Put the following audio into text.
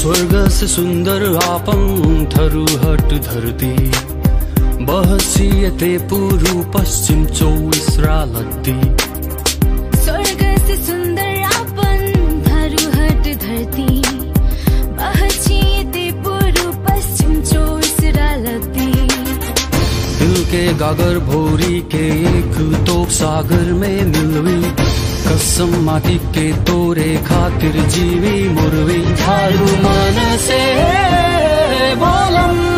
स्वर्ग से सुन्दर आपं थरुहट धरती बहसियते पूर्व पश्चिम चौबिस रालद्दी स्वर्ग से सुंदर आपन धरुहट धरती बहचिए पूर्व पश्चिम चौबिस रालती दिल के गागर भोरी के एक तोप सागर में मिलवी कसम माटी के तोरे खातिर जीवी मुरवी झारू मन से बोलम